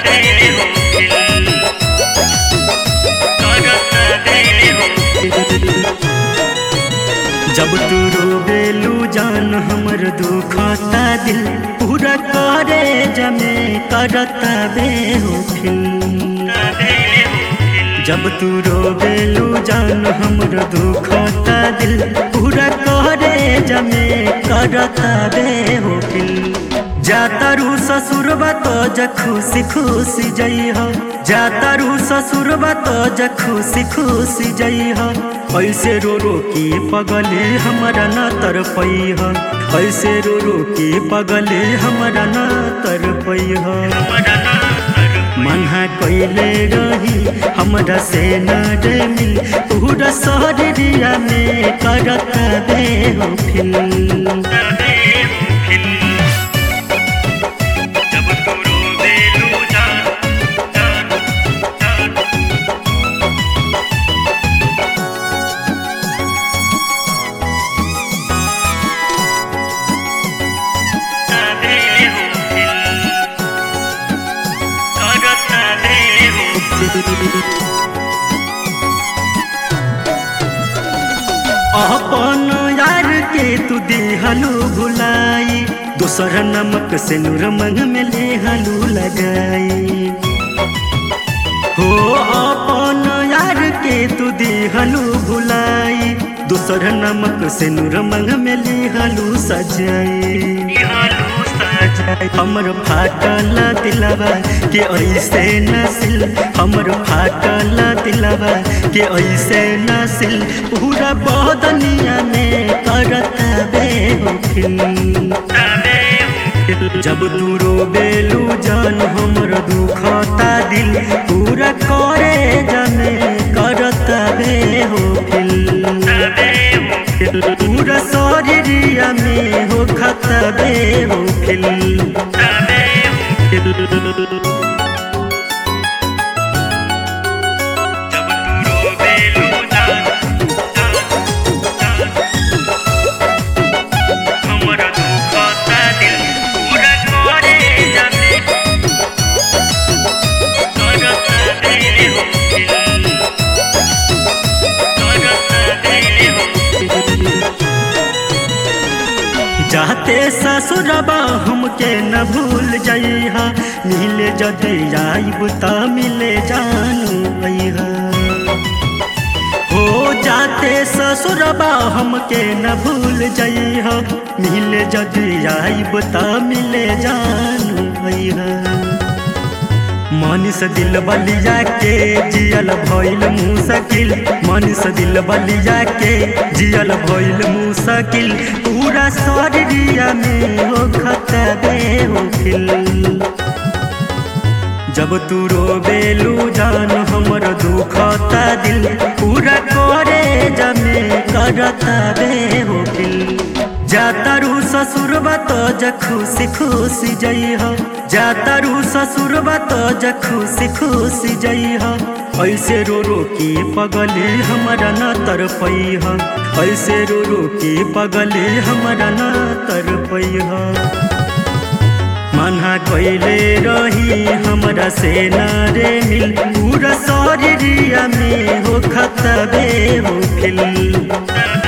दे हो दिल करत दे हो जब तू रोबेलू जान हमर दुखता दिल पूरा करे जमे करता बे हो फिल जब तू रोबेलू जान हमर दुखता दिल पूरा करे जमे करता बे हो फिल जातारू ससुरबा तो ज खुशी खुशी जइह जातारू ससुरबा तो ज खुशी खुशी जइह ऐसे रो रो के पगले हमरा न तर पैह ऐसे रो रो के पगले हमरा न तर पैह मन्हा कैले रही हमरा से न रे मिल पूरा शहरिया में करत दे हो फिल जब तू रोवेलू जान जान जान दे हो दिल करत दे हो अपन यार के तू दिहलू भुलाई दोसर नमक से नूर मंग में लेहलू लगाई हो अपन यार के तू दिहलू भुलाई दोसर नमक से नूर मंग में लेहलू सजाई निहालू सजाई हमर फाटल दिलवा के ऐसे नसिल हमर फाटल दिलवा के ऐसे नसिल पूरा बदनिया में करत बे हो फिल दे हो जब तू रोबेलू जान हमर दुखता दिल पूरा करे जमे करत बे हो फिल दे हो पूरा शरीरिया में हो खत बे हो फिल दे हो जब तू रोवेलू जान जान जान हमर दुखता दिल पूरा करे जाने करत दे हो दिल करत दे हो जाते ससुरबा हमके न भूल जइहा मिले जदि आइब त मिले जानू अइहा हो जाते ससुरबा हमके न भूल जइहा मिले जदि आइब त मिले जानू अइहा मनीष दिल बलिया के जियल भइल मुसकिल मनीष दिल बलिया के जियल भइल मुसकिल पूरा शरीरिया में हो खतबे हो फिल जब तू रोबेलू जान हमर दुखता दिल पूरा करे जमे करता बे हो फिल जातारू ससुरबा तो ज खुशी खुशी जइह जातारू ससुरबा तो ज खुशी खुशी जइह ऐसे रो रो के पगले हमरा न तर पैह ऐसे रो रो के पगले हमरा न तर पैह मना कैले रही हमरा से न रे मिल पूरा शरीरिया में हो खतबे हो फिल